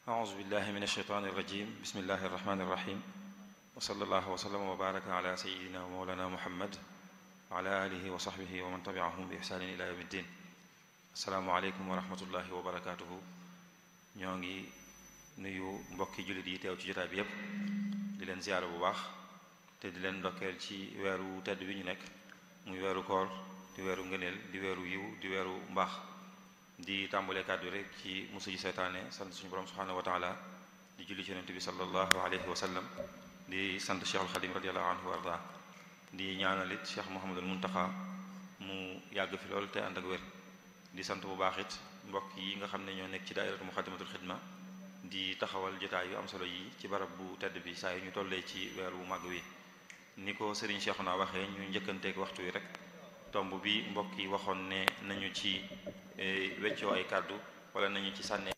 أعوذ بالله من الشيطان الرجيم بسم الله الرحمن الرحيم وصلى الله وسلم وبارك على سيدنا ومولانا محمد وعلى آله وصحبه ومن تبعهم بإحسان إلى يوم الدين السلام عليكم ورحمة الله وبركاته ñoo ngi nuyu mbokki jullit yi teew ci jotaay bi yépp di leen ziyaara bu baax te di leen ndokkeel ci weeru tedd bi ñu nekk muy weeru koor di weeru ngëneel di weeru yiw di weeru mbaax di tàmbalee kàddu rek ci musu ji seytaane sant suñu borom subhanahu wa taala di julli ci yonent bi sallallahu alayhi wa sallam di sant Cheikh al Xadim radiallahu anhu wa arda di ñaanalit Cheikh Mouhamadul Muntaxa mu yàgg fi lool te ànd ak wér di sant bu baax it mbokk yi nga xam ne ñoo nekk ci daairatu muxaddamatul xidma di taxawal jotaay yu am solo yi ci barab bu tedd bi saa yu ñu tollee ci weer wu màgg wi ni ko Serigne Cheikhouna waxee ñu njëkkanteek waxtu wi rek tomb bi mbokk yi waxoon ne nañu ci weccoo ay kàddu wala nañu ci sànnee